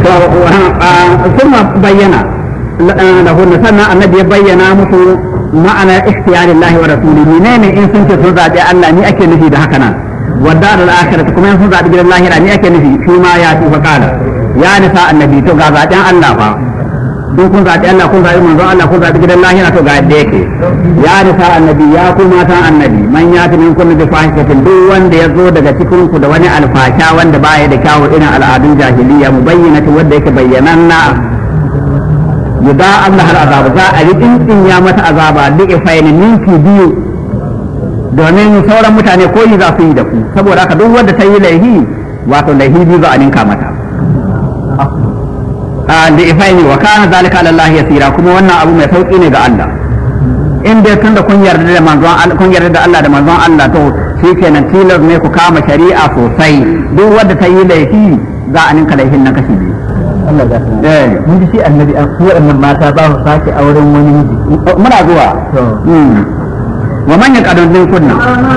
to kuma bayyana lahunna sannan annabi ya bayyana musu ma'ana ikhtiyarillahi wa rasulihi ne ne in sun ce sun zaɓi Allah ni ake nufi da haka nan wadda da akhirati kuma in sun zaɓi gidan lahira ni ake nufi shi ma ya ci fa kala ya nisa annabi to ga zaɓen Allah fa duk kun zaɓi Allah kun zaɓi manzon Allah kun zaɓi gidan lahira to ga yadda yake ya nisa annabi ya ku matan annabi man ya fi min kullu bi fahishatin duk wanda ya zo daga cikin ku da wani alfasha wanda baya da kyawu irin al'adun jahiliya mubayyinati wanda yake bayyananna yuda Allah har azaba za a yi din ya mata azaba duk ifaini ninki biyu domin sauran mutane koyi za su yi da ku saboda haka duk wanda ta yi laihi wato laihi biyu za a ninka mata da ifaini wa kana zalika ala Allah yasira kuma wannan abu mai sauki ne ga Allah in dai tunda kun yarda da manzon Allah kun yarda da Allah da manzon Allah to shikenan tilas ne ku kama shari'a sosai duk wanda ta yi laifi za a ninka laifin nan kashi biyu Allah ya san eh mun ji shi annabi an su waɗannan mata ba su sake auren wani miji muna zuwa to wa manyan kadon din kunna